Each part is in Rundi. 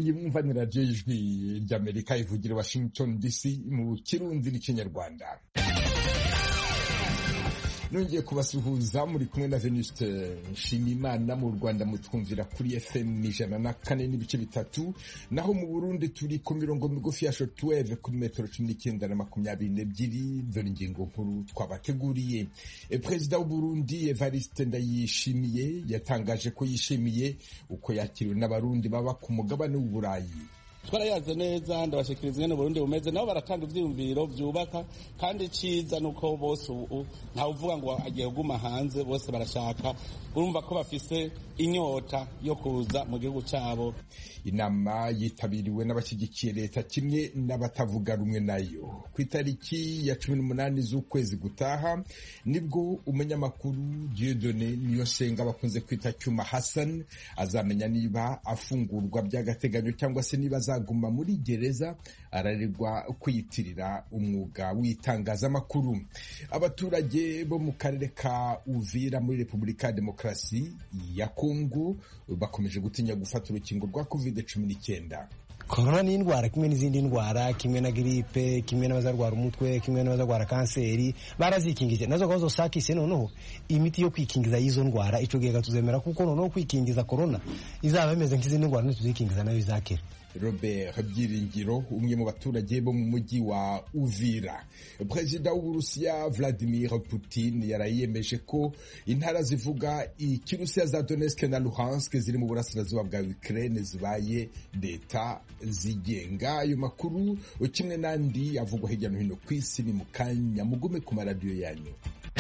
iyi mwumva ni radiyo y'ijwi ry'amerika ivugira washington dc mu kirundi n'ikinyarwanda nongeye kubasuhuza muri kumwe na venuste nshimimana mu rwanda mutwumvira kuri fm ijana na kane n'ibice bitatu naho mu burundi turi ku mirongo migufi ya shotweve kuri metero cumi n'icyenda na makumyabiri n'ebyiri dore ingingo nkuru twabateguriye perezida w'uburundi evariste ndayishimiye yatangaje ko yishimiye uko yakiriwe n'abarundi baba ku mugabane w'uburayi twarayaze neza ndabashikiriza ingene Burundi bumeze nabo baratanga ivyiyumviro vyubaka kandi ciza nuko bose ubu ntawe uvuga ngo agiye kuguma hanze bose barashaka urumva ko bafise inyota yo kuza mu gihugu cabo inama yitabiriwe n'abashyigikiye leta kimwe n'abatavuga rumwe nayo ku itariki ya cumi n'umunani z'ukwezi gutaha nibwo umunyamakuru Dieudonne Niyonsenga bakunze kwita Cyuma Hassan azamenya niba afungurwa by'agateganyo cyangwa se niba azaguma muri gereza araregwa kwiyitirira umwuga w'itangazamakuru abaturage bo mu karere ka Uvira muri Repubulika ya Demokarasi ya Kongo bakomeje gutinya gufata urukingo rwa covid cumi n'icyenda korona ni indwara kimwe n'izindi ndwara kimwe na giripe kimwe n'abazarwara umutwe kimwe n'abazarwara kanseri barazikingije nazo gahunda sakise noneho imiti yo kwikingiza y'izo ndwara ico gihe tuzemera kuko noneho kwikingiza korona izaba imeze nk'izindi ndwara ntituzikingiza nayo izakira Robert Byiringiro umwe mu baturage bo mu mujyi wa Uvira perezida w'Uburusiya Vladimir Putin yarayemeje ko intara zivuga ikirusiya za Donetsk na Luhansk ziri mu burasirazuba bwa Ukraine zibaye leta zigenga ayo makuru kimwe n'andi avugwa hirya no hino ku isi ni mu kanya mugume ku maradiyo yanyu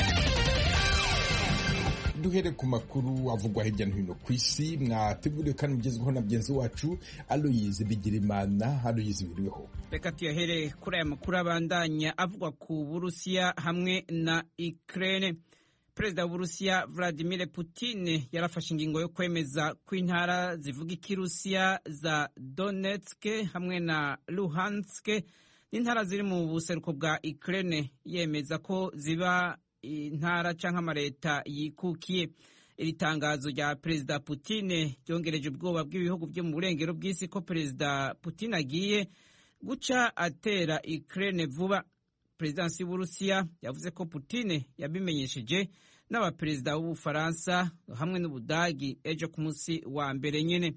duhere ku makuru avugwa hirya no hino ku isi mwateguriwe kandi mugezweho na mugenzi wacu aloyize bigirimana aloyize wiriweho reka tuyahere kuri aya makuru abandanya avugwa ku burusiya hamwe na ukraine perezida w'uburusiya vladimir putin yarafashe ingingo yo kwemeza ko intara zivuga ikirusiya za donetsk hamwe na luhansk n'intara ziri mu buseruko bwa ukraine yemeza ko ziba intara cyangwa amaleta yikukiye iri tangazo rya perezida Putin ryongereje ubwoba bw'ibihugu byo mu burengero bw'isi ko perezida Putin agiye guca atera Ukraine vuba perezidansi y'uburusiya yavuze ko Putin yabimenyesheje n'abaperezida b'ubufaransa hamwe n'ubudagi ejo ku munsi wa mbere nyine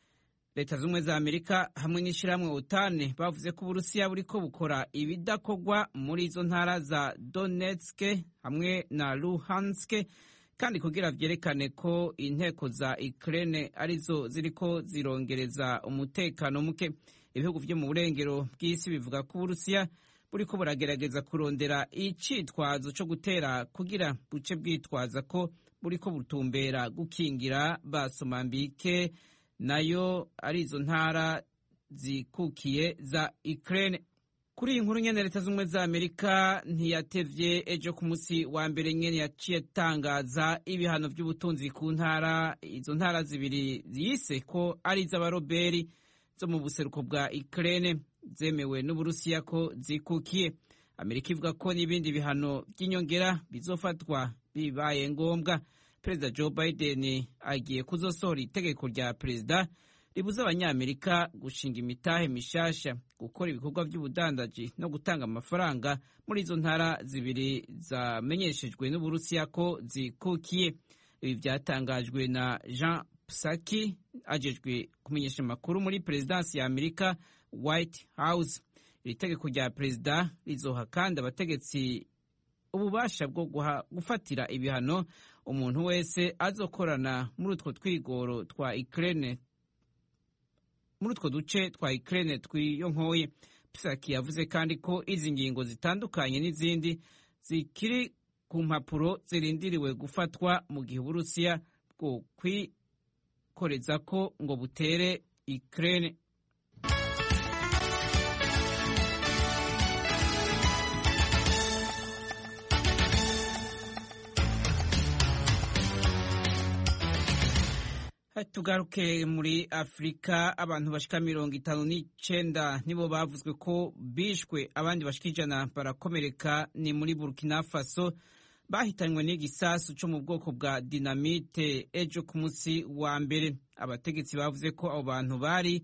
leta z'ubumwe za amerika hamwe n'ishyirahamwe otane bavuze ko uburusiya buriko bukora ibidakorwa muri izo ntara za donetsk hamwe na luhansk kandi kugira vyerekane ko inteko za ukraine arizo ziriko zirongereza umutekano muke ibihugu vyo mu burengero bw'isi bivuga ko uburusiya buriko buragerageza kurondera icitwazo co gutera kugira buce bwitwaza ko buriko butumbera gukingira basomambike nayo ari izo ntara zikukiye za Ukraine kuri iyi nkuru nyene leta z'ubumwe za amerika ntiyatevye ejo ku munsi wa mbere nyene yaciye atangaza ibihano vy'ubutunzi ku ntara izo ntara zibiri yise ko ari iz'abaroberi zo mu buseruko bwa Ukraine zemewe n'uburusiya ko zikukiye amerika ivuga ko n'ibindi bihano by'inyongera bizofatwa bibaye ngombwa perezida joe biden agiye kuzosohora itegeko rya perezida ribuza abanyamerika gushinga imitahe mishasha gukora ibikorwa by'ubudandaji no gutanga amafaranga muri izo ntara zibiri zamenyeshejwe n'uburusiya ko zikukiye ibi byatangajwe na jean psaki ajejwe kumenyesha amakuru muri perezidansi ya amerika white house iri tegeko rya perezida rizoha kandi abategetsi ububasha bwo gufatira ibihano umuntu wese azokorana muri utwo twigoro twa Ukraine muri utwo duce twa Ukraine twiyonkoye Psaki yavuze kandi ko izi ngingo zitandukanye n'izindi zikiri ku mpapuro zirindiriwe gufatwa mu gihe Uburusiya bwo kwikoreza ko ngo butere Ukraine tugaruke muri afurika abantu bashika mirongo itanu n'icenda nibo bavuzwe ko bishwe abandi bashika ijana barakomereka ni muri burkina faso bahitanywe n'igisasu co mu bwoko bwa dinamite ejo ku munsi wa mbere abategetsi bavuze ko abo bantu bari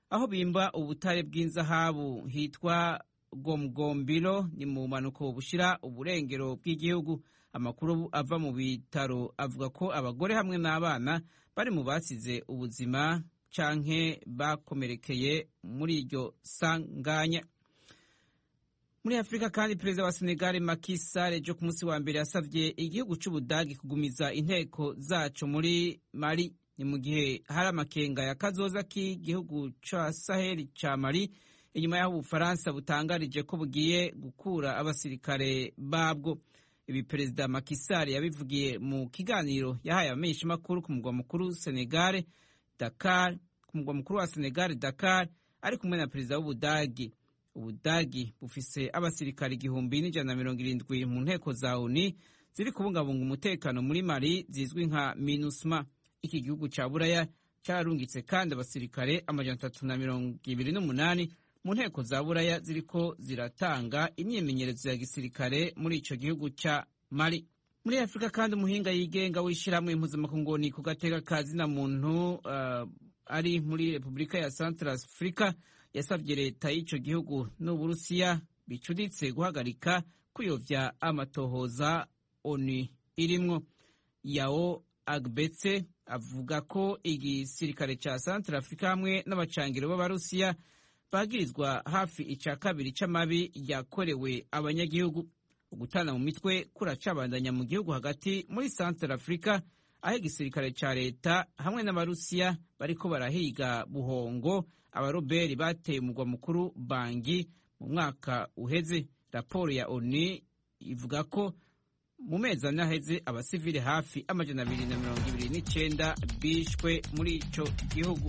aho bimba ubutare bw'inzahabu hitwa gomgombiro ni mu mpanuko bushira uburengero bw'igihugu amakuru ava mu bitaro avuga ko abagore hamwe n'abana bari mu basize ubuzima canke bakomerekeye muri iryo sanganya muri afurika kandi perezida wa senegali Macky Sall ejo ku munsi wa mbere yasavye igihugu c'ubudagi kugumiza inteko zaco muri mali ni mu gihe hari amakenga ya kazoza k'igihugu ca saheli ca mali inyuma y'aho ubufaransa butangarije ko bugiye gukura abasirikare babwo ibi perezida Macky Sall yabivugiye mu kiganiro yahaye abamenyeshamakuru ku mugwa mukuru Senegal Dakar ku mugwa mukuru wa Senegal Dakar ari kumwe na perezida w'ubudagi ubudagi bufise abasirikare igihumbi n'ijana na mirongo irindwi mu nteko za oni ziri kubungabunga umutekano muri mali zizwi nka minusma iki gihugu ca buraya cararungitse kandi abasirikare amajana atatu na mirongo ibiri n'umunani mu nteko za buraya ziriko ziratanga imyimenyerezo ya gisirikare muri ico gihugu ca mali muri afurika kandi umuhinga yigenga w'ishirahamwe impuzamakungu ku gateka ka zina muntu uh, ari muri repubulika ya central africa yasabye leta y'ico gihugu n'uburusiya bicuditse guhagarika kuyovya amatohoza oni irimwo yao agbetse avuga ko igisirikare ca central africa hamwe n'abacangiro b'abarusiya bagirizwa hafi ica kabiri c'amabi yakorewe abanyagihugu ugutana mu mitwe kuracabandanya mu gihugu hagati muri central africa aho igisirikare ca leta hamwe n'abarusiya bariko barahiga buhongo abaroberi bateye umugwa mukuru bangi mu mwaka uheze raporo ya oni ivuga ko mu mezi ane aheze abasivile hafi amajana abiri na mirongo ibiri n'icenda bishwe muri ico gihugu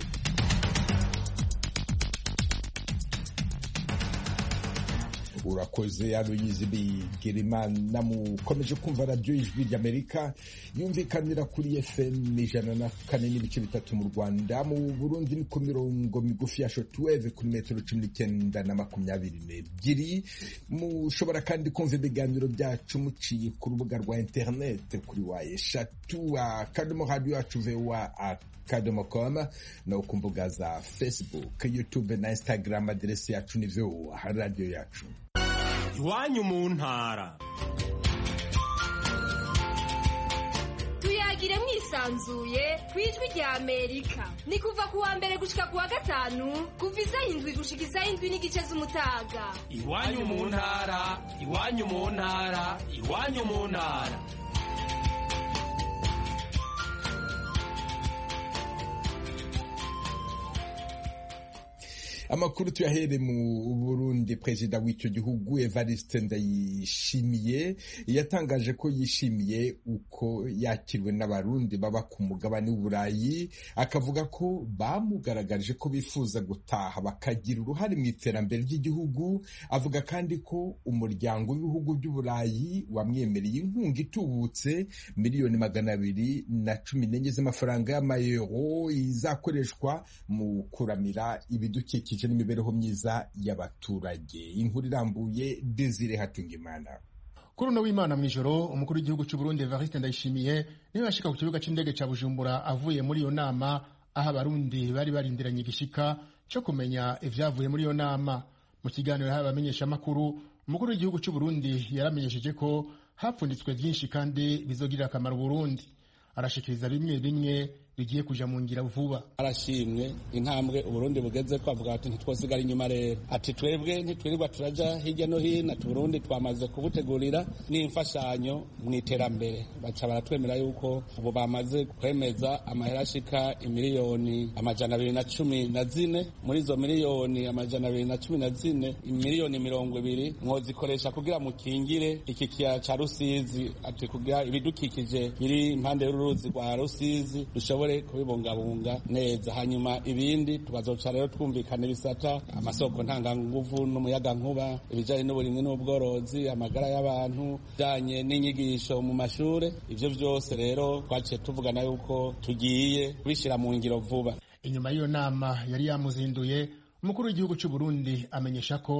urakoze aloyizi bigirimana mukomeje kumva radiyo ijwi ry'amerika yumvikanira kuri fm ijana na kane n'ibice bitatu mu rwanda mu burundi ni ku mirongo migufi ya shotweve kuri metero cumi n'icyenda na makumyabiri n'ebyiri mushobora kandi kumva ibiganiro byacu muciye ku rubuga rwa interinete kuri wa eshatu akadomo radiyo yacu vewa akadomo koma no ku mbuga za facebook youtube na instagram aderesi yacu ni vewa radiyo yacu iwanyu mu ntara tuyagire mwisanzuye ku ijwi rya amerika ni kuva ku wa mbere gushika ku wa gatanu kuva isaha indwi gushika isaha indwi n'igice z'umutaga iwanyu mu ntara iwanyu mu ntara iwanyu mu ntara amakuru tuyahere mu burundi perezida w'icyo gihugu evariste ndayishimiye yatangaje ko yishimiye uko yakiriwe n'abarundi baba ku mugabane w'uburayi akavuga ko bamugaragarije ko bifuza gutaha bakagira uruhare mu iterambere ry'igihugu avuga kandi ko umuryango w'ibihugu by'uburayi wamwemereye inkunga itubutse miliyoni magana abiri na cumi n'enye z'amafaranga y'amayero izakoreshwa mu kuramira ibidukikije n'imibereho myiza y'abaturage inkuru irambuye Desire Hatungimana kuri uno w'imana mw'ijoro umukuru w'igihugu cy'u Burundi Evariste Ndayishimiye niwe yashika ku kibuga c'indege ca Bujumbura avuye muri iyo nama aho abarundi bari barindiranye igishika cyo kumenya ivyavuye muri iyo nama mu kiganiro yahawe abamenyeshamakuru umukuru w'igihugu cy'u Burundi yaramenyesheje ko hapfunditswe byinshi kandi bizogirira akamaro Burundi arashikiriza bimwe bimwe bigiye kuja mu ngira vuba arashimwe intambwe uburundi bugeze ko avuga ati ntitwosigara inyuma rero ati twebwe ntitwirirwa turaja hirya no hino ati burundi twamaze kubutegurira n'imfashanyo mu iterambere baca baratwemera yuko ubu bamaze kwemeza amahera ashika imiliyoni amajana abiri na cumi na zine muri izo miliyoni amajana abiri na cumi na zine imiliyoni mirongo ibiri mwozikoresha kugira mukingire iki kiyaya ca rusizi ati kugira ibidukikije biri impande y'uruzi rwa rusizi dushobore kubibungabunga neza hanyuma ibindi tukazoca rero twumvikana ibisata amasoko ntanganguvu n'umuyaga nkuba ibijanye n'uburimwi n'ubworozi amagara y'abantu bijanye n'inyigisho mu mashure ivyo vyose rero twaciye tuvugana yuko tugiye kubishira mu ngiro vuba inyuma y'iyo nama yari yamuzinduye umukuru w'igihugu cy'u Burundi amenyesha ko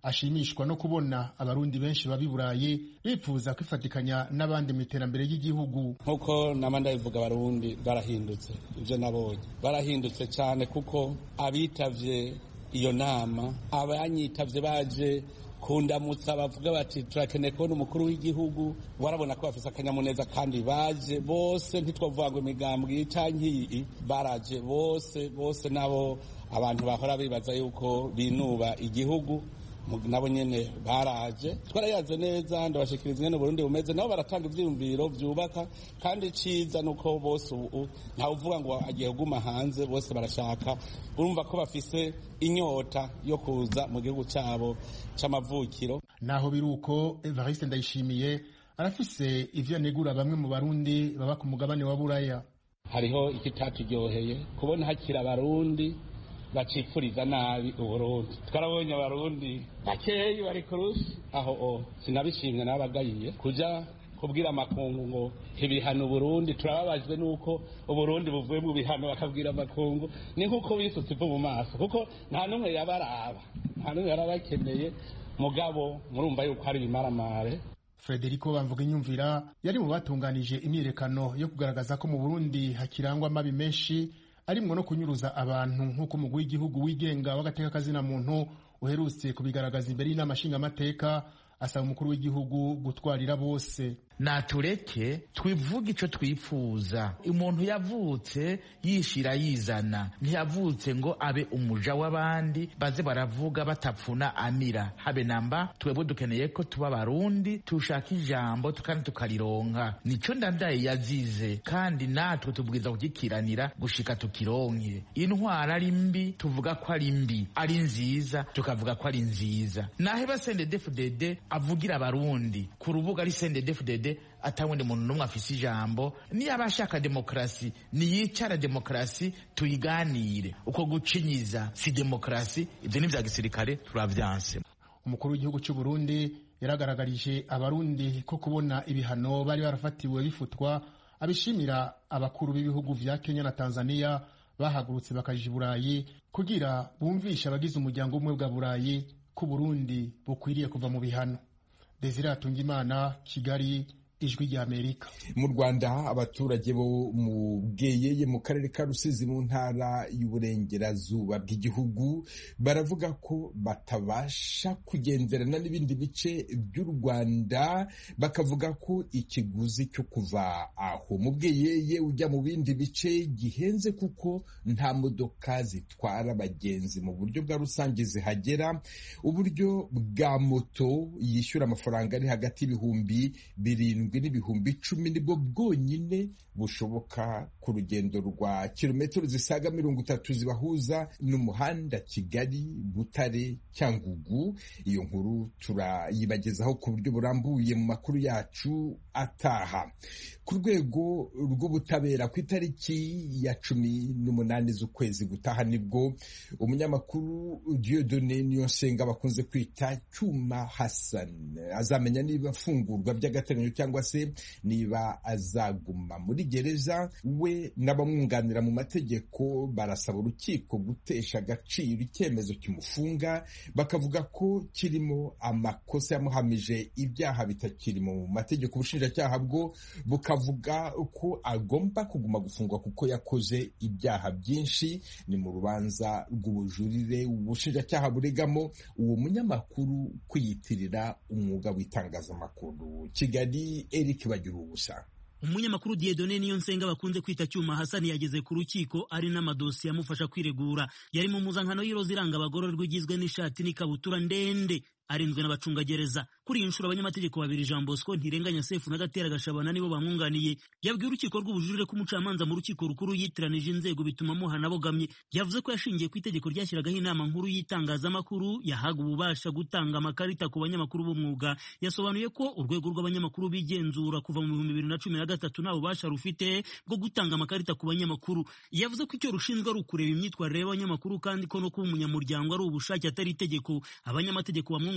ashimishwa no kubona abarundi benshi baba i burayi bifuza kwifatikanya n'abandi mu iterambere ry'igihugu nk'uko nama ndabivuga abarundi barahindutse ibyo nabonye barahindutse cyane kuko abitavye iyo nama abanyitavye baje kundamutsa bavuga bati turakeneye kubona umukuru w'igihugu warabona ko bafise akanyamuneza kandi baje bose ntitwavuga ngo imigambwe canke iyi baraje bose bose nabo abantu bahora bibaza yuko binuba igihugu nabo nyene baraje twarayaze neza ndabashikiriza ingene Burundi bumeze nabo baratanga ivyiyumviro vyubaka kandi ciza nuko bose ubu ntawe uvuga ngo agiye kuguma hanze bose barashaka urumva ko bafise inyota yo kuza mu gihugu cabo c'amavukiro naho biruko Evariste Ndayishimiye arafise ivyo anegura bamwe mu barundi baba ku mugabane wa Buraya hariho ikitatujyoheye kubona hakira abarundi bacipfuriza nabi uburundi twarabonye abarundi bakeyi bari kurusi aho o sinabishimye nabagayiye kuja kubwira amakungu ngo ibihano uburundi turababajwe nuko uburundi buvuye mu bihano bakabwira amakungu ni nkuko bisutse ivu mu maso kuko nta n'umwe yabaraba nta n'umwe yarabakeneye mugabo murumva yuko hari ibimaramare Frederico Bamvuga inyumvira yari mu batunganije imyiyerekano yo kugaragaza ko mu Burundi hakirangwa amabi menshi arimwo no kunyuruza abantu nk'uko umugwi w'igihugu wigenga w'agateka kazina muntu uherutse kubigaragaza imbere y'inama nshingamateka asaba umukuru w'igihugu gutwarira bose natureke twivuge ico twifuza umuntu yavutse yishira yizana ntiyavutse ngo abe umuja w'abandi baze baravuga batapfuna amira habe namba twebwe dukeneye ko tuba barundi tushaka ijambo kandi tukarironka nico ndadaye yazize kandi natwe tubwiza kugikiranira gushika tukironke intwara ari mbi tuvuga ko ari mbi ari nziza tukavuga ko ari nziza naheba sendedefudede avugira abarundi ku rubuga ari sendedefudede atawundi muntu n'umwe afise ijambo niba ashaka demokarasi niyicara demokarasi tuyiganire uko gucinyiza si demokarasi ibyo ni vya gisirikare turavyanse umukuru w'igihugu cy'u Burundi yaragaragarije abarundi ko kubona ibihano bari barafatiwe bifutwa abishimira abakuru b'ibihugu vya Kenya na Tanzania bahagurutse bakaja i Burayi kugira bumvishe abagize umuryango umwe bwa Burayi ko Burundi bukwiriye kuva mu bihano Desire Atungimana Kigali ijwi rya Amerika mu Rwanda abaturage bo mu Bweyeye mu karere ka Rusizi mu ntara y'uburengerazuba bw'igihugu baravuga ko batabasha kugenderana n'ibindi bice by'u Rwanda bakavuga ko ikiguzi cyo kuva aho mu Bweyeye ujya mu bindi bice gihenze kuko nta modoka zitwara abagenzi mu buryo bwa rusange zihagera uburyo bwa moto yishyura amafaranga ari hagati y'ibihumbi birindwi n'ibihumbi icumi nibwo bwonyine bushoboka ku rugendo rwa kilometero zisaga mirongo itatu zibahuza n'umuhanda Kigali Butare Cyangugu iyo nkuru turayibagezaho ku buryo burambuye mu makuru yacu ataha ku rwego rw'ubutabera ku itariki ya cumi n'umunani z'ukwezi gutaha nibwo umunyamakuru Dieudonne Niyonsenga bakunze kwita Cyuma Hassan azamenya niba afungurwa by'agateganyo cyangwa se niba azaguma muri gereza we n'abamwunganira mu mategeko barasaba urukiko gutesha agaciro icyemezo kimufunga bakavuga ko kirimo amakosa yamuhamije ibyaha bitakiri mu mategeko ubushinjacyaha bwo bukavuga ko agomba kuguma gufungwa kuko yakoze ibyaha byinshi ni mu rubanza rw'ubujurire ubushinjacyaha buregamo uwo munyamakuru kwiyitirira umwuga w'itangazamakuru kigali eric bagira ubusa umunyamakuru Dieudonne Niyonsenga bakunze kwita Cyuma Hassan yageze ku rukiko ari n'amadosiye amufasha kwiregura yari mu muzankano y'iroza iranga abagororwa igizwe n'ishati n'ikabutura ndende arinzwe n'abacungagereza kuri iyi nshuro abanyamategeko babiri Jean Bosco Ntirenganya Sefu na Gatera Gashabana nibo bamwunganiye yabwiye urukiko rw'ubujurire ko umucamanza mu rukiko rukuru yitiranije inzego bituma amuhana abogamye yavuze ko yashingiye ku itegeko ryashyiragaho inama nkuru y'itangazamakuru yahaga ububasha gutanga amakarita ku banyamakuru b'umwuga yasobanuye ko urwego rw'abanyamakuru bigenzura kuva mu bihumbi bibiri na cumi na gatatu nta bubasha rufite bwo gutanga amakarita ku banyamakuru yavuze ko icyo rushinzwe ari ukureba imyitwarire y'abanyamakuru kandi ko no kuba umunyamuryango ari ubushake atari itegeko abanyamategeko bamwe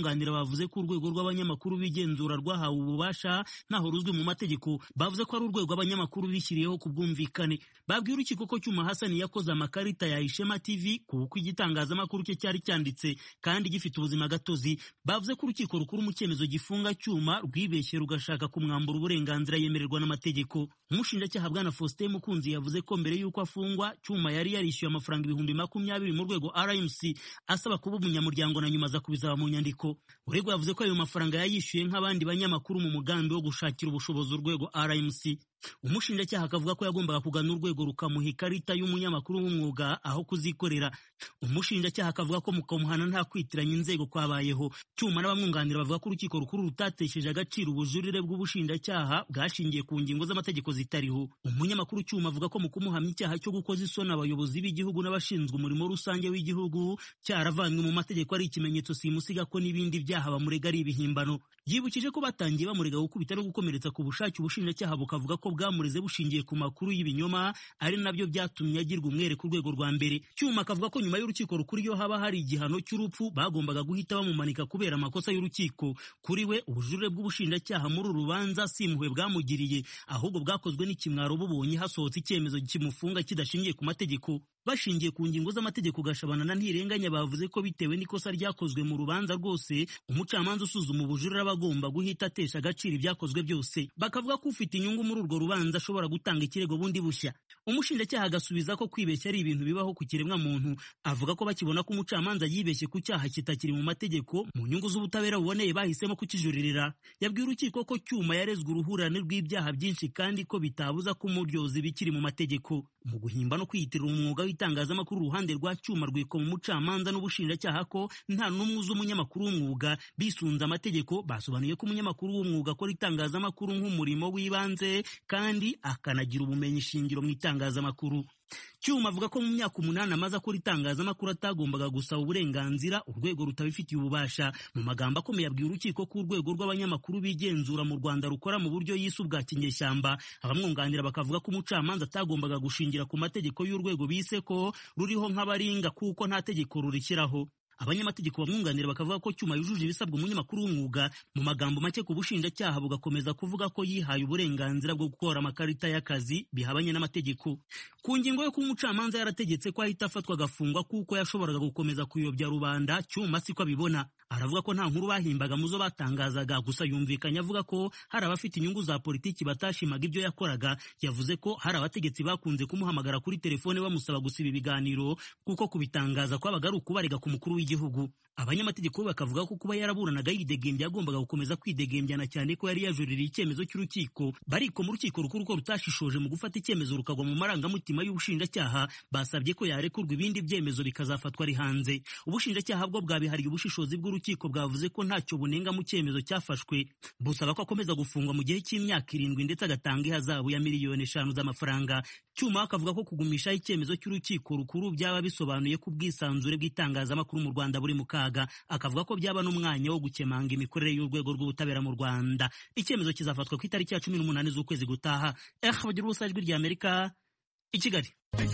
abamwunganira bavuze ko urwego rw'abanyamakuru b'igenzura rwahawe ububasha ntaho ruzwi mu mategeko bavuze ko ari urwego abanyamakuru bishyiriyeho ku bwumvikane babwiye urukiko ko cyuma hasani yakoze amakarita ya ishema tv kuko igitangazamakuru cye cyari cyanditse kandi gifite ubuzima gatozi bavuze ko urukiko rukuru mu cyemezo gifunga cyuma rwibeshye rugashaka kumwambura uburenganzira yemererwa n'amategeko umushinjacyaha bwana faustin mukunzi yavuze ko mbere y'uko afungwa cyuma yari yarishyuye amafaranga ibihumbi makumyabiri mu rwego rmc asaba kuba umunyamuryango na nyuma aza kubizaba mu nyandiko uregwa yavuze ko ayo mafaranga yayishyuye nk'abandi banyamakuru mu mugambi wo gushakira ubushobozi urwego rmc umushinjacyaha akavuga ko yagombaga kugana urwego rukamuha ikarita y'umunyamakuru w'umwuga aho kuzikorera umushinjacyaha akavuga ko mu kamuhana nta kwitiranya inzego kwabayeho cyuma n'abamwunganira bavuga ko urukiko rukuru rutatesheje agaciro ubujurire bw'ubushinjacyaha bwashingiye ku ngingo z'amategeko zitariho umunyamakuru cyuma avuga ko mu kumuhamya icyaha cyo gukoza isoni abayobozi b'igihugu n'abashinzwe umurimo rusange w'igihugu cyaravanywe mu mategeko ari ikimenyetso simusiga ko n'ibindi byaha bamurega ari ibihimbano yibukije ko batangiye bamurega gukubita no gukomeretsa ku bushake ubushinjacyaha bukavuga ko bwamureze bushingiye ku makuru y'ibinyoma ari nabyo byatumye agirwa umwere ku rwego rwa mbere cyuma akavuga ko nyuma y'urukiko rukuru iyo haba hari igihano cy'urupfu bagombaga guhita bamumanika kubera amakosa y'urukiko kuri we ubujurire bw'ubushinjacyaha muri uru rubanza si impuhwe bwamugiriye ahubwo bwakozwe n'ikimwaro bubonye hasohotse icyemezo kimufunga kidashingiye ku mategeko bashingiye ku ngingo z'amategeko gashabana na ntirenganya bavuze ko bitewe n'ikosa ryakozwe mu rubanza rwose umucamanza usuzuma ubujurire aba agomba guhita atesha agaciro ibyakozwe byose bakavuga ko ufite inyungu muri urwo rubanza ashobora gutanga ikirego bundi bushya umushinjacyaha agasubiza ko kwibeshya ari ibintu bibaho ku kiremwa muntu avuga ko bakibona ko umucamanza yibeshye ku cyaha kitakiri mu mategeko mu nyungu z'ubutabera buboneye bahisemo kukijuririra yabwiye urukiko ko cyuma yarezwe uruhurirane rw'ibyaha byinshi kandi ko bitabuza ko umuryozi bikiri mu mategeko mu guhimba no kwiyitirira umwuga w'itangazamakuru uruhande rwa cyuma rwikoma umucamanza n'ubushinjacyaha ko nta n'umwe uzi umunyamakuru w'umwuga bisunze amategeko basobanuye ko umunyamakuru w'umwuga akora itangazamakuru nk'umurimo w'ibanze kandi akanagira ubumenyi shingiro mu itangazamakuru cyuma avuga ko mu myaka umunani amaze akora itangazamakuru atagombaga gusaba uburenganzira urwego rutabifitiye ububasha mu magambo akomeye abwiye urukiko ko urwego rw'abanyamakuru bigenzura mu rwanda rukora mu buryo yise ubwa kinyeshyamba abamwunganira bakavuga ko umucamanza atagombaga gushingira ku mategeko y'urwego bise ko ruriho nk'abaringa kuko nta tegeko rurishyiraho abanyamategeko bamwunganira bakavuga ko cyuma yujuje ibisabwa umunyamakuru w'umwuga mu magambo make ku bushinjacyaha bugakomeza kuvuga ko yihaye uburenganzira bwo gukora amakarita y'akazi bihabanye n'amategeko ku ngingo yo kuba umucamanza yarategetse ko ahita afatwa agafungwa kuko yashoboraga gukomeza kuyobya rubanda cyuma siko abibona aravuga ko nta nkuru bahimbaga mu zo batangazaga gusa yumvikanye avuga ko hari abafite inyungu za politiki batashimaga ibyo yakoraga yavuze ko hari abategetsi bakunze kumuhamagara kuri telefone bamusaba gusiba ibiganiro kuko kubitangaza kwabaga ari ukubarega ku mukuru w'igihugu abanyamategeko bakavuga ko kuba yaraburanaga yidegembya yagombaga gukomeza kwidegembyana cyane ko yari yajuririye icyemezo cy'urukiko bariko mu rukiko rukuru ko rutashishoje mu gufata icyemezo rukagwa mu marangamutima y'ubushinjacyaha basabye ko yarekurwa ibindi byemezo bikazafatwa ari hanze ubushinjacyaha bwo bwabihariye ubushishozi bw'urukiko bwavuze ko ntacyo bunenga mu cyemezo cyafashwe busaba ko akomeza gufungwa mu gihe cy'imyaka irindwi ndetse agatanga ihazabu ya miliyoni eshanu z'amafaranga cyuma akavuga ko kugumishaho icyemezo cy'urukiko rukuru byaba bisobanuye ko ubwisanzure bw'itangazamakuru mu rwanda buri mu kaga akavuga ko byaba n'umwanya wo gukemanga imikorere y'urwego rw'ubutabera mu rwanda icyemezo kizafatwa ku itariki ya cumi n'umunani z'ukwezi gutaha eh bagira ubusa ijwi rya amerika i kigali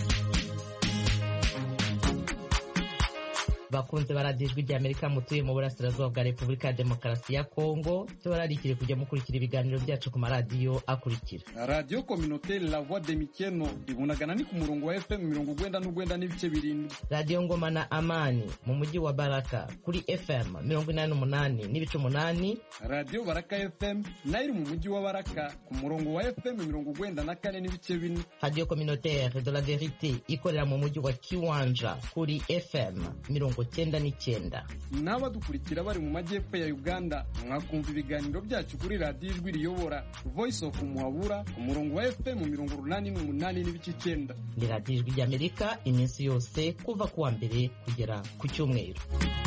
bakunze baradiyo ijwi ry'amerika mutuye mu burasirazuba bwa repubulika ya demokarasi ya kongo tubararikire kujya mukurikira ibiganiro byacu ku maradiyo akurikira radiyo kominote la voix de mikeno ibunagana ni ku murongo wa fm mirongo ugwenda n'ugwenda n'ibice birindwi radiyo ngoma na amani mu mujyi wa baraka kuri fm mirongo inani n'umunani n'ibice umunani radiyo baraka fm nayo iri mu mujyi wa baraka ku murongo wa fm mirongo ugwenda na kane n'ibice bine radiyo communautaire de la verite ikorera mu mujyi wa kiwanja kuri fm mirongo cyenda n'icyenda n'abadukurikira bari mu majyepfo ya uganda mwakumva ibiganiro byacu kuri radiyo ijwi riyobora voice of muhabura ku murongo wa fm mirongo urunani n'umunani n'ibice icyenda ni radiyo ijwi ry'amerika iminsi yose kuva ku wa mbere kugera ku cyumweru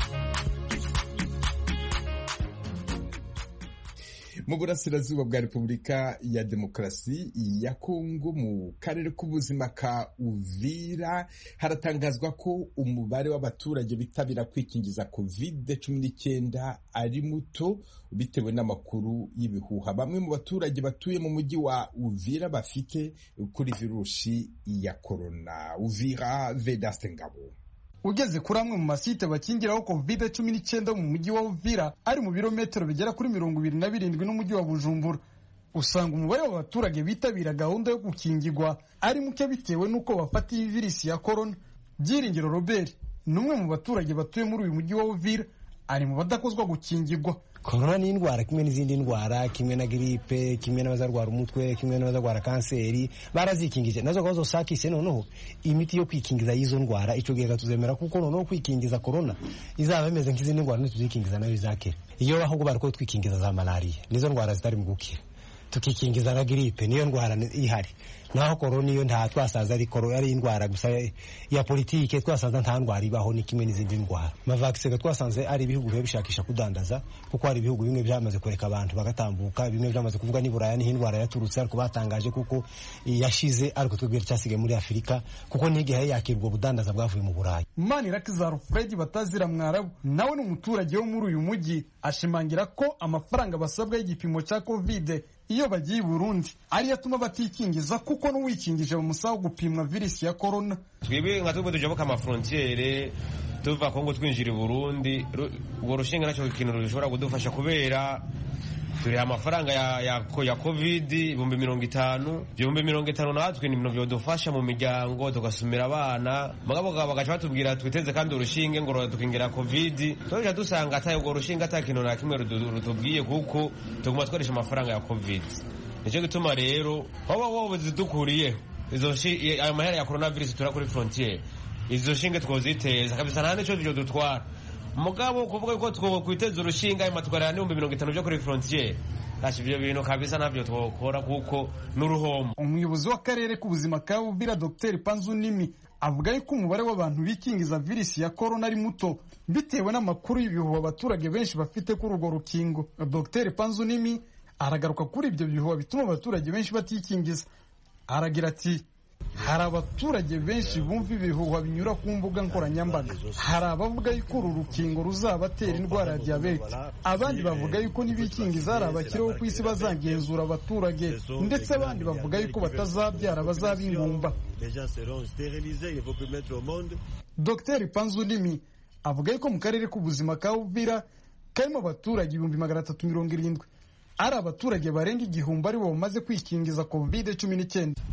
mu burasirazuba bwa repubulika ya demokarasi ya kongo mu karere k'ubuzima ka uvira haratangazwa ko umubare w'abaturage bitabira kwikingiza covid cumi n'icyenda ari muto bitewe n'amakuru y'ibihuha bamwe mu baturage batuye mu mujyi wa uvira bafite kuri virusi ya korona uvira vedaste ngabo ugeze kuri amwe mu masite bakingiraho covid cumi n'icyenda mu mujyi wa uvira ari mu birometero bigera kuri mirongo ibiri na birindwi n'umujyi wa bujumbura usanga umubare w'abaturage bitabira gahunda yo gukingirwa ari muke bitewe n'uko bafata iyi virisi ya korona byiringiro robert ni umwe mu baturage batuye muri uyu mujyi wa uvira ari mu badakozwa gukingirwa korona ni indwara kimwe n'izindi ndwara kimwe na giripe kimwe n'abazarwara umutwe kimwe n'abazarwara kanseri barazikingije nazo gahunda sakise noneho imiti yo kwikingiza y'izo ndwara ico gihe tuzemera kuko noneho kwikingiza korona izaba imeze nk'izindi ndwara ntituzikingiza nayo izakira iyo ahubwo bariko twikingiza za malariya nizo ndwara zitari mu gukira tukikingiza na giripe niyo ndwara ihari naho korona iyo nta twasaza ari korona ari indwara gusa ya politike twasanze nta ndwara ibaho ni kimwe n'izindi ndwara amavakisi twasanze ari ibihugu biba bishakisha kudandaza kuko hari ibihugu bimwe byamaze kureka abantu bagatambuka bimwe byamaze kuvuga ni buraya niho indwara yaturutse ariko batangaje kuko yashize ariko twebwe cyasigaye muri afurika kuko n'igihe yakirwa ubudandaza bwavuye mu burayi manirakiza fred batazira mwarabu nawe ni umuturage wo muri uyu mujyi ashimangira ko amafaranga basabwa y'igipimo cya kovide iyo bagiye i burundi ariyo atuma batikingiza kuko n'uwikingije bamusaba gupimwa virisi ya korona twebwe nka twebwe tujabuka amafrontiere tuva kongo twinjira i burundi urwo rushinga nacyo ikintu rushobora kudufasha kubera turiha amafaranga ya, ya, ya covid ibihumbi mirongo itanu ibihumbi mirongo itanu natwe ni ibintu byodufasha mu miryango tugasumira abana mugabo bagaca batubwira twiteze kandi urushinge ngo tukingira covid tuja dusanga ata urwo rushinge ata kintu na kimwe rutubwiye kuko tuguma twarisha amafaranga ya covid nicyo gituma rero waba wowe zidukuriye izo ayo mahera ya coronavirus tura kuri frontiere izo shinge twoziteza kabisa nta nico byo dutwara mugabo kuvuga ko twokwiteza urushinga ayo matwarira n'ibihumbi mirongo itanu byo kuri frontiere ntacyo ibyo bintu kabisa ntabyo twokora kuko n'uruhombo umuyobozi w'akarere k'ubuzima ka uvira dr panzunimi avuga yuko umubare w'abantu bikingiza virisi ya korona ari muto bitewe n'amakuru y'ibihuha abaturage benshi bafite kuri urwo rukingo dr panzunimi aragaruka kuri ibyo bihuha bituma abaturage benshi batikingiza aragira ati hari abaturage benshi bumva ibihuha binyura ku mbuga nkoranyambaga hari abavuga yuko uru rukingo ruzabatera indwara ya diyabete abandi bavuga yuko n'ibikingiza hari abakiriho ku isi bazagenzura abaturage ndetse abandi bavuga yuko batazabyara bazaba ingumba dr panzunimi avuga yuko mu karere k'ubuzima ka uvira karimo abaturage ibihumbi magana atatu mirongo irindwi ari abaturage barenga igihumbi aribo bamaze kwikingiza covid cumi n'icyenda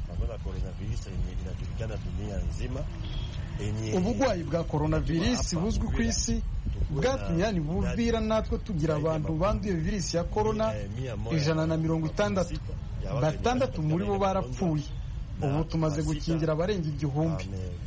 ubugwayi bwa coronavirus buzwi ku isi bwatumye yani buvira natwe tugira abantu banduye virisi ya korona ijana na mirongo itandatu batandatu muri bo barapfuye ubu tumaze gukingira abarenga igihumbi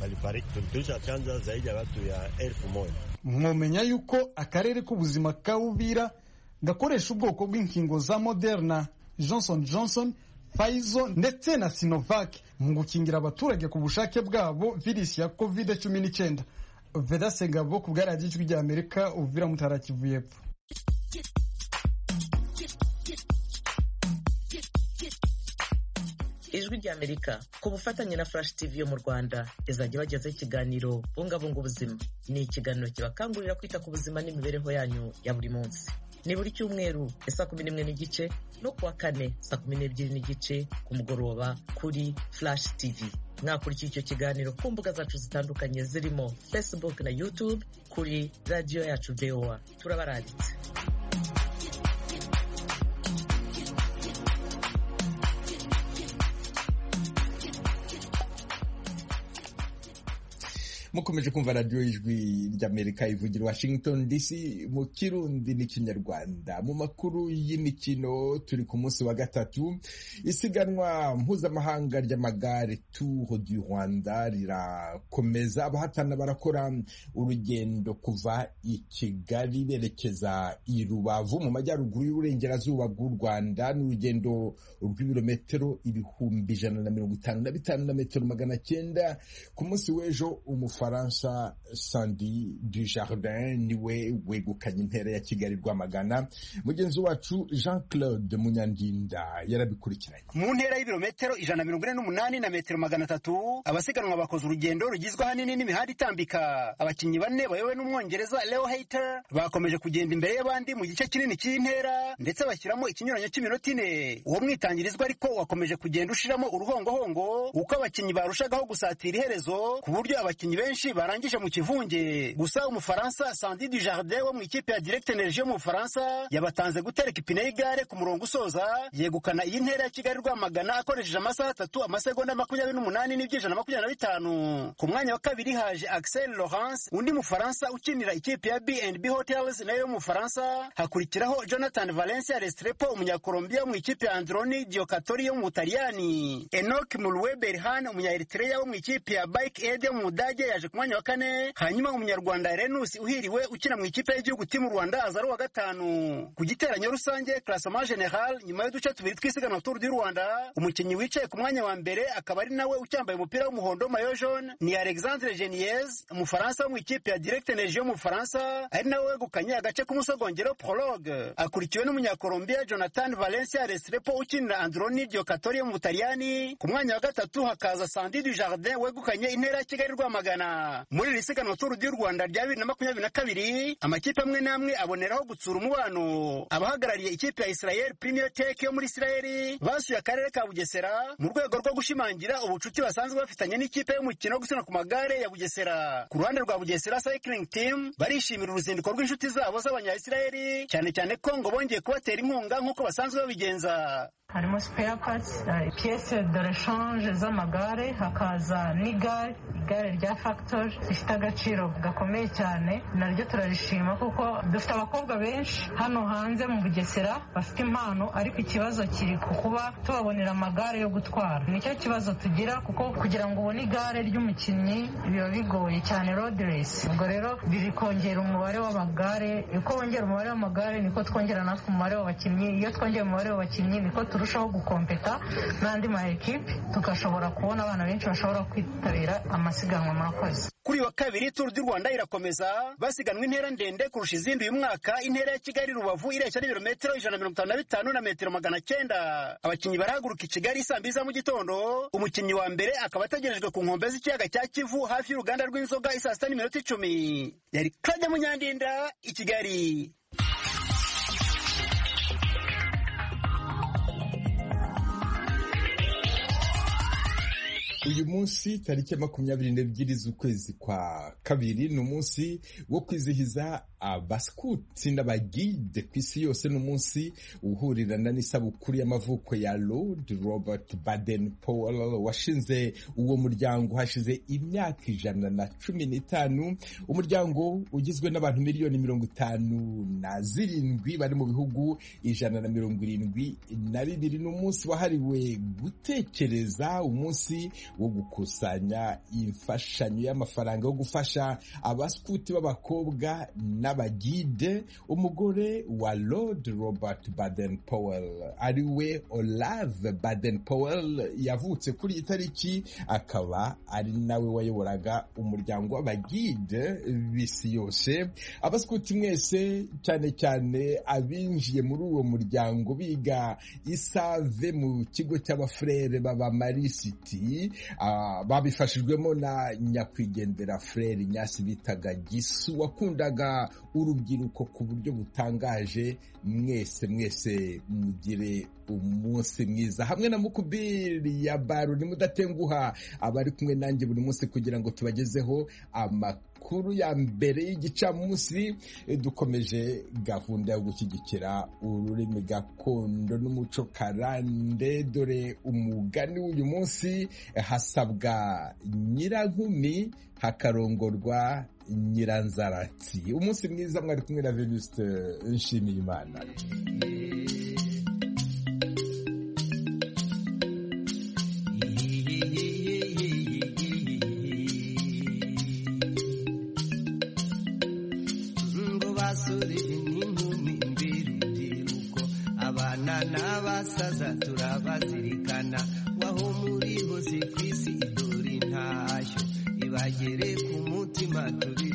mwomenya yuko akarere k'ubuzima ka uvira gakoresha ubwoko bw'inkingo za moderna johnson johnson Pfizer ndetse na Sinovac mu gukingira abaturage ku bushake bwabo virisi ya covid cumi n'icyenda veda segabo ku bwa radiyo ijwi ry'amerika uvira mutara kivu y'epfo ijwi ry'amerika ku bufatanye na flash tv yo mu rwanda izajya bagezaho ikiganiro bungabunga ubuzima ni ikiganiro kibakangurira kwita ku buzima n'imibereho yanyu ya buri munsi ni buri cyumweru saa kumi n'imwe n'igice no kuwa kane saa kumi n'ebyiri n'igice ku mugoroba kuri flash tv mwakurikiye icyo kiganiro ku mbuga zacu zitandukanye zirimo facebook na youtube kuri radiyo yacu voa turabaranditse mukomeje kumva radiyo y'ijwi ry'amerika ivugira washington dc mu kirundi n'ikinyarwanda mu makuru y'imikino turi ku munsi wa gatatu isiganwa mpuzamahanga ry'amagare tour du rwanda rirakomeza abahatana barakora urugendo kuva i kigali berekeza i rubavu mu majyaruguru y'uburengerazuba bw'u rwanda ni urugendo rw'ibirometero ibihumbi ijana na mirongo itanu na bitanu na metero magana cyenda ku munsi w'ejo umufu Faransa Sandy Dujardin niwe wegukanye intera ya Kigali Rwamagana mugenzi wacu Jean Claude Munyandinda yarabikurikiranye mu ntera y'ibirometero ijana na mirongo ine n'umunani na metero magana atatu abasiganwa bakoze urugendo rugizwe ahanini n'imihanda itambika abakinnyi bane bayobowe n'umwongereza Leo Hayter bakomeje kugenda imbere y'abandi mu gice kinini cy'intera ndetse bashyiramo ikinyuranyo cy'iminota ine uwo mwitangirizwa ariko wakomeje kugenda ushiramo uruhongohongo uko abakinnyi barushagaho gusatira iherezo ku buryo abakinnyi benshi benshi barangije mu kivunge gusa umufaransa sandi du jardin wo mu ikipe ya direct energie yo mu bufaransa yabatanze gutereka ipine y'igare ku murongo usoza yegukana iyi ntera ya kigali rwamagana akoresheje amasaha atatu amasegonda makumyabiri n'umunani n'ibyijana makumyabiri na bitanu ku mwanya wa kabiri haje axel laurence undi mufaransa ukinira ikipe ya bnb hotels nayo yo mu bufaransa hakurikiraho jonathan valencia restrepo umunyakolombia wo mu ikipe ya androni diokatori yo mu butaliyani enok mulwe berhan umunyaeritreya wo mu ikipe ya bike aid yo mu budage yaje ku mwanya wa kane hanyuma umunyarwanda renus uhiriwe ukina mu ikipe y'igihugu timu rwanda aza ari uwa gatanu ku giteranyo rusange classement general nyuma y'uduce tubiri tw'isiganwa tour du rwanda umukinnyi wicaye ku mwanya wa mbere akaba ari nawe ucyambaye umupira w'umuhondo mayo jaune ni alexandre geniez umufaransa wo mu ikipe ya direct energie yo mu bufaransa ari nawe wegukanye agace k'umusogongero prologue akurikiwe n'umunyakolombia jonathan valencia restrepo ukinira androni diokatori yo mu butaliyani ku mwanya wa gatatu hakaza sandi du jardin wegukanye intera ya kigali rwamagana muri iri siganwa tour du rwanda rya bibiri na makumyabiri na kabiri amakipe amwe n'amwe aboneraho gutsura umubano abahagarariye ikipe ya israel premier tech yo muri israeli basuye akarere ka bugesera mu rwego rwo gushimangira ubucuti basanzwe bafitanye n'ikipe y'umukino wo gusiganwa ku magare ya bugesera ku ruhande rwa bugesera cycling team barishimira uruzinduko rw'inshuti zabo z'abanya-israeli cyane cyane ko ngo bongeye kubatera inkunga nk'uko basanzwe babigenza harimo spare parts uh, pièce de rechange z'amagare hakaza n'igare igare rya factory rifite agaciro gakomeye cyane naryo turarishima kuko dufite abakobwa benshi hano hanze mu bugesera bafite impano ariko ikibazo kiri ku kuba tubabonera amagare yo gutwara nicyo kibazo tugira kuko kugira ngo ubone igare ry'umukinnyi biba bigoye cyane road race ubwo rero biri kongera umubare w'amagare uko wongera umubare w'amagare niko twongera natwe umubare w'abakinnyi iyo twongera umubare w'abakinnyi niko turushaho gukompeta n'andi ma ekipe tugashobora kubona abana benshi bashobora kwitabira amasiganwa murakoze kuri wa kabiri turu du rwanda irakomeza basiganwa intera ndende kurusha izindi uyu mwaka intera ya kigali rubavu ireshya n'ibirometero ijana na mirongo itanu na bitanu na metero magana cyenda abakinnyi barahaguruka i kigali saa mbiri za mu gitondo umukinnyi wa mbere akaba ategerejwe ku nkombe z'ikiyaga cya kivu hafi y'uruganda rw'inzoga isaa sita n'iminota icumi yari claude munyandinda i kigali uyu munsi tariki ya makumyabiri n'ebyiri z'ukwezi kwa kabiri ni umunsi wo kwizihiza abaskuti n'abagide ku isi yose ni umunsi uhurirana n'isabukuru y'amavuko ya lord robert baden powell washinze uwo muryango hashize imyaka ijana na cumi n'itanu umuryango ugizwe n'abantu miliyoni mirongo itanu na zirindwi bari mu bihugu ijana na mirongo irindwi na bibiri ni umunsi wahariwe gutekereza umunsi wo gukusanya imfashanyo y'amafaranga yo gufasha abaskuti b'abakobwa n'abagide umugore wa lord robert baden powell ari we olave baden powell yavutse kuri iyi tariki akaba ari nawe wayoboraga umuryango w'abagide b'isi yose abaskuti mwese cyane cyane abinjiye muri uwo muryango biga isave mu kigo cy'abafurere b'abamarisiti babifashijwemo na nyakwigendera frere nyasi bitaga gisu wakundaga urubyiruko ku buryo butangaje mwese mwese mugire umunsi mwiza hamwe na mukubiri ya baro nimudatenguha abari kumwe nanjye buri munsi kugira ngo tubagezeho amakuru ya mbere y'igicamunsi dukomeje gahunda yo gushyigikira ururimi gakondo n'umuco karande dore umugani w'uyu munsi hasabwa nyirankumi hakarongorwa nyiranzaratsi umunsi mwiza mwari kumwe na venuste nshimiye imana n'abasaza turabazirikana waho muri hose ku isi idore intashyo ibagere ku mutima turi